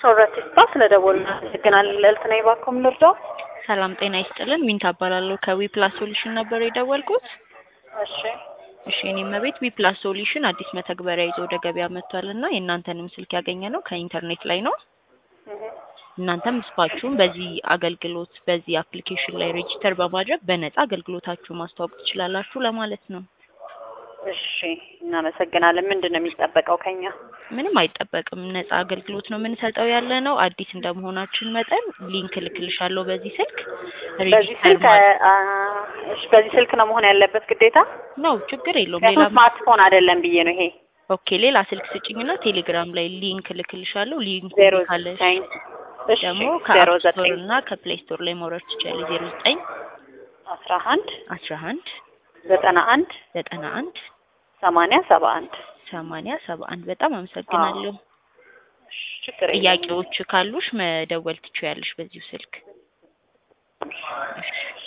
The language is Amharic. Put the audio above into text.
ሶረት ስፓ ስለደወልን አመሰግናለን። ልዕልት ነኝ። እባክዎ ምን ልርዳው? ሰላም ጤና ይስጥልን። ሚንታ እባላለሁ ከዊ ፕላስ ሶሉሽን ነበር የደወልኩት። እሺ እሺ እኔም ቤት ዊ ፕላስ ሶሉሽን አዲስ መተግበሪያ ይዞ ወደ ገበያ መጥቷል እና የእናንተንም ስልክ ያገኘ ነው ከኢንተርኔት ላይ ነው። እህ፣ እናንተም ስፓችሁን በዚህ አገልግሎት በዚህ አፕሊኬሽን ላይ ሬጂስተር በማድረግ በነፃ አገልግሎታችሁ ማስተዋወቅ ትችላላችሁ ለማለት ነው። እሺ እናመሰግናለን። ምንድን ነው የሚጠበቀው ከኛ? ምንም አይጠበቅም። ነፃ አገልግሎት ነው የምንሰጠው ያለ ነው። አዲስ እንደመሆናችን መጠን ሊንክ ልክልሻለሁ በዚህ ስልክ በዚህ ሬጂስተር ስልክ ማድረግ አ፣ እሺ በዚህ ስልክ ነው መሆን ያለበት ግዴታ? ነው። ችግር የለውም። ሌላ ምክንያቱም ስማርትፎን አይደለም ብዬ ነው ይሄ ኦኬ፣ ሌላ ስልክ ስጭኝና ቴሌግራም ላይ ሊንክ ልክልሻለሁ። ሊንኩ ዜሮ ካለሽ ዘጠኝ እሺ ደግሞ ዜሮ ከአፕ ስቶር ዘጠኝ እና ከፕሌይ ስቶር ላይ መውረድ ትችላለሽ። ዜሮ ዘጠኝ አስራ አንድ አስራ አንድ ዘጠና አንድ ዘጠና አንድ ሰማንያ ሰባ አንድ ሰማንያ ሰባ አንድ በጣም አመሰግናለሁ። እሺ፣ ችግር የለውም። ጥያቄዎች ካሉሽ መደወል ትችያለሽ በዚሁ ስልክ። እሺ